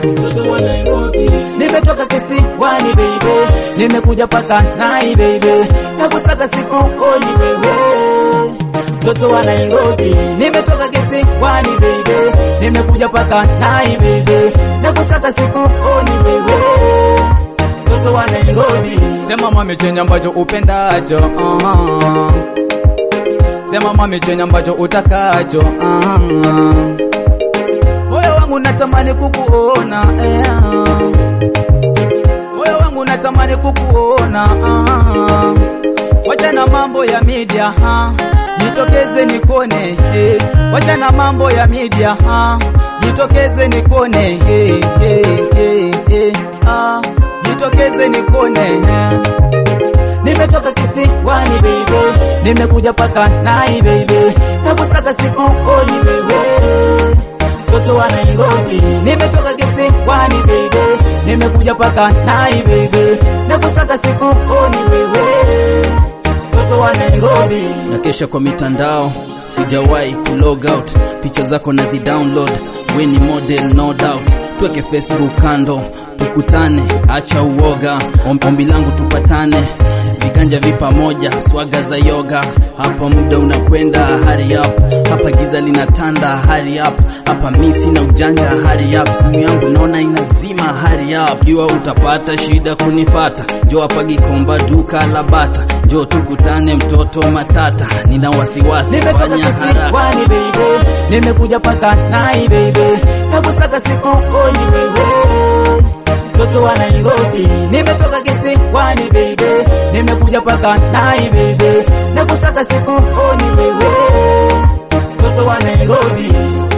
mtoto wa Nairobi. Nimetoka kisiwani baby, nimekuja paka nai baby, nakusaka siku oni wewe mtoto wa Nairobi. Nimetoka kisiwani baby, nimekuja paka nai baby, nakusaka siku oni wewe mtoto wa Nairobi. Sema mami chenye ambacho upendacho uh-huh. Sema mami chenye ambacho utakacho uh-huh. Moyo wangu natamani kukuona eh. Moyo wangu natamani kukuona uh-huh. Wacha na mambo ya media ha. Jitokeze nikone eh. Wacha na mambo ya media ha. Jitokeze nikone eh, eh, eh, eh. Ah. Jitokeze nikone eh. Nimetoka kisiwani baby, nimekuja paka nai baby, nakusaka siku oni wewe mtoto wa Nairobi. Nimetoka kisiwani baby, nimekuja paka nai baby, nakusaka siku oni wewe mtoto wa Nairobi. na kesha kwa mitandao sijawahi kulog out picha zako nazi download we ni model no doubt tuweke facebook kando tukutane acha uoga Om- ombi langu tupatane viganja vi pamoja swaga za yoga hapa muda unakwenda hurry up hapa giza linatanda hurry up hapa misi na ujanja hurry up simu yangu naona inazima hurry up kiwa utapata shida kunipata jo hapa gikomba duka la bata jo tukutane mtoto matata nina wasiwasi Nimetoka fanya haraka kisiwani baby, nimekuja paka nai baby, nakusaka siku oni wewe mtoto wa Nairobi. Nimetoka kisiwani baby, nimekuja paka nai baby, nakusaka siku oni wewe mtoto wa Nairobi,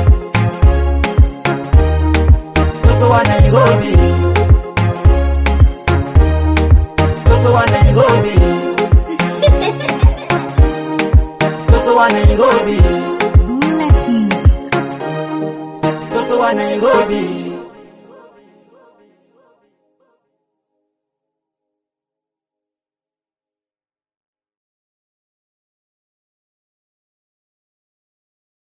mtoto wa Nairobi, mtoto wa Nairobi, mtoto wa Nairobi, mtoto wa Nairobi.